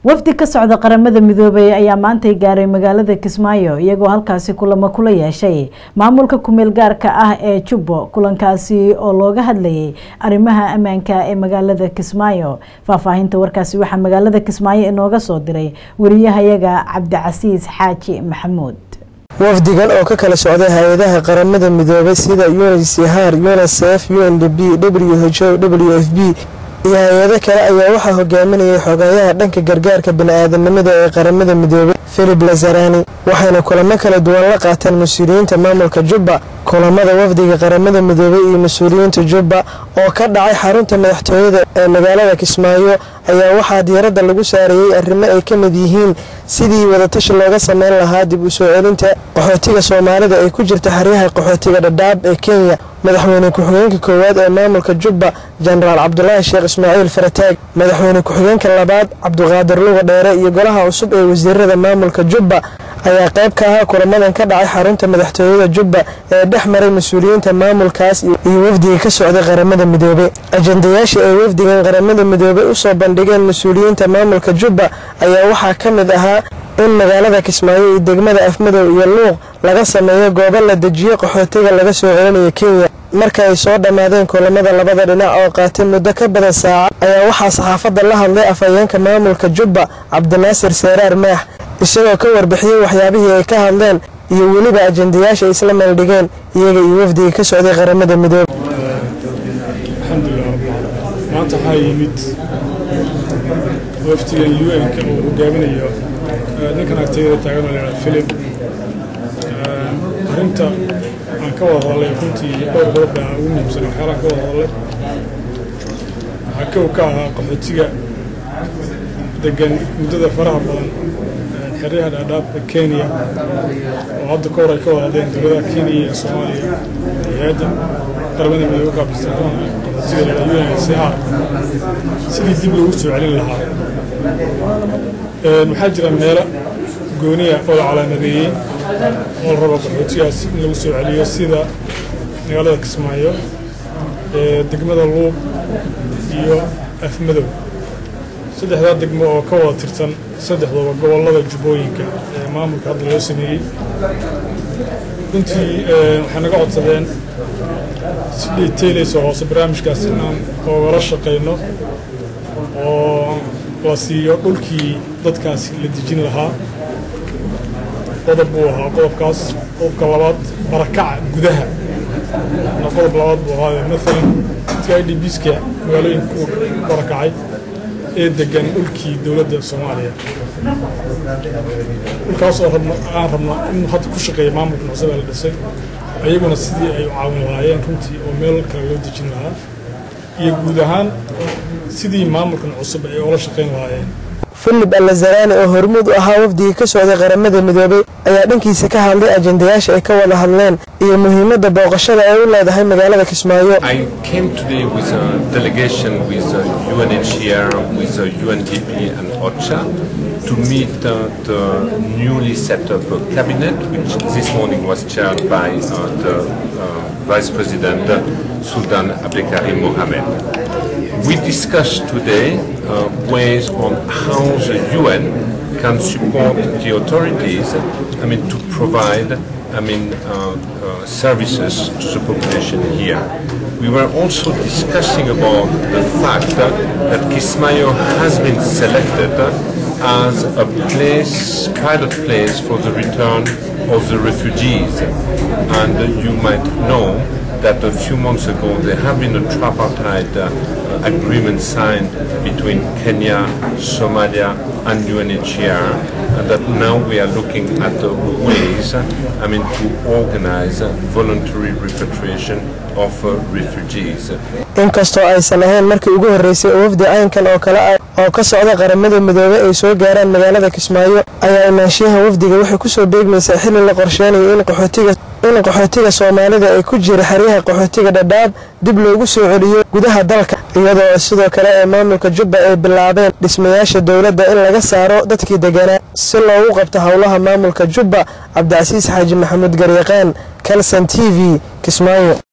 wafdi ka socda qaramada midoobay ayaa maantay gaaray magaalada kismaayo iyagoo halkaasi kulamo kula yeeshay maamulka kumeel gaarka ah ee jubbo kulankaasi oo looga hadlayay arrimaha ammaanka ee magaalada kismaayo faahfaahinta warkaasi waxaa magaalada kismaayo inooga soo diray wariyahayaga cabdicasiis xaaji maxamuud wafdigan oo ka kala socday hay-adaha qaramada midoobay sida uncr unicef u n d b w h o w f b iyo hay-ado kale ayaa waxaa hogaaminayay xogayaha dhanka gargaarka bini-aadanimada ee qaramada midoobay filip lazarani waxayna kulamo kala duwan la qaateen mas-uuliyiinta maamulka jubba kulamada wafdiga qaramada midoobay iyo mas-uuliyiinta jubba oo ka dhacay xarunta madaxtooyada ee magaalada kismaayo ayaa waxaa diiradda lagu saarayey arrimo ay ka mid yihiin sidii wadatashi looga sameyn lahaa dib u soo celinta qaxootiga soomaalida ee ku jirta xeryaha qaxootiga dhadhaab ee kenya madaxweyne ku-xigeenka koowaad ee maamulka jubba jenaraal cabdulaahi sheekh ismaaciil farataag madaxweyne ku-xigeenka labaad cabduqaadir luga dheere iyo golaha cusub ee wasiirada maamulka jubba ayaa qayb ka ahaa kulamadan ka dhacay xarunta madaxtooyada jubba ee dhex maray mas-uuliyiinta maamulkaas iyo wafdiga ka socday qaramada midoobey ajandayaasha ay wafdigan qaramada midoobey usoo bandhigeen mas-uuliyiinta maamulka jubba ayaa waxaa ka mid ahaa in magaalada kismaayo iyo degmada afmadow iyo luuq laga sameeyo goobo la dejiyo qaxootiga laga soo celinayo kenya marka ay soo dhammaadeen kulamada labada dhinac oo qaatay muddo ka badan saaca ayaa waxaa saxaafadda la hadlay afhayeenka maamulka jubba cabdinaasir seeraar maax isagoo ka warbixiyey waxyaabihii ay ka hadleen iyo weliba ajandayaasha ay isla meeldhigeen iyaga iyo wafdiga ka socday qaramada midoobe alxamdulilah maanta waxaa yimid wafdigan u n-ka uu hogaaminayo ninkan agtayada taagan oo lahaa filip arrinta aan ka wada hadlay runtii dhowr qodob baa ugu muhiimsan waxyaalaan ka wada hadlay waxaa kow ka ahaa qaxootiga degan muddada faraha badan xeryaha dhaadhaab ee kenya oo hadda ka hor ay ka wada hadleen dowladaha kenya iyo soomaaliya hay-adda qaramada midoobe qaabilsan qaxootiga la u n c r sidii dib loogu soo celin lahaa waxaa jira meelo gooniya oo la calaamadeeyey oo la rabo qaxootigaas in lagu soo celiyo sida magaalada kismaayo degmada luuq iyo afmadow saddexdaa degmo oo ka wada tirsan saddexdooba gobollada jubbooyinka ee maamulka hadda loo sameeyey runtii waxay naga codsadeen si dhiiteylayso hoose barnaamijkaas inaan oogala shaqayno oo la siiyo dhulkii dadkaasi la dejin lahaa qodob buu ahaa qodobkaas qodobka labaad barakaca gudaha na qodob labaad buu ahaa maalan dadka i d bska magaalooyinka uu barakacay ee degan dhulkii dowladda soomaaliya dhulkaas oo rabno aan rabno in hadda ku shaqeeya maamulka cusub ee la dhisay ayaguna sidii ay u caawin lahaayeen runtii oo meel kale loo dejin lahaa iyo guud ahaan sidii maamulkan cusub ay oola shaqayn lahaayeen filip alazarani oo hormuud u ahaa wafdigii ka socday qaramada midoobey ayaa dhankiisa ka hadlay ajandayaasha ay ka wada hadleen iyo muhiimadda booqashada ay u leedahay magaalada kismaayo I came today with a delegation with uh, UNHCR, with uh, UNDP and OCHA to meet uh, the newly set up uh, cabinet, which this morning was chaired by uh, the uh, Vice President uh, Sultan Abdekarim Mohamed. We discussed today uh, ways on how the UN can support the authorities, I mean, to provide, I mean, uh, uh, services to the population here. We were also discussing about the fact that, that Kismayo has been selected as a place, pilot place for the return of the refugees. And you might know that a few months ago there have been a tripartite uh, agreement signed between Kenya, Somalia, and UNHCR, and that now we are looking at the ways, I mean, to organize voluntary repatriation of uh, refugees. inkastoo aysan ahayn markii ugu horreysay oo wafdi caynkan oo kale ah oo ka socda qaramada midoobey ay soo gaaraan magaalada kismaayo ayaa imaanshiyaha wafdiga waxay kusoo beegmaysaa xilli la qorsheynayo in qaxootiga in qaxootiga soomaalida ay ku jira xeryaha qaxootiga dhadhaab dib loogu soo celiyo gudaha dalka iyadoo sidoo kale ee maamulka jubba ay bilaabeen dhismayaasha dowladda in laga saaro dadkii deganaa si loogu qabto howlaha maamulka jubba cabdicasiis xaaji maxamuud garyaqaan kalson t v kismaayo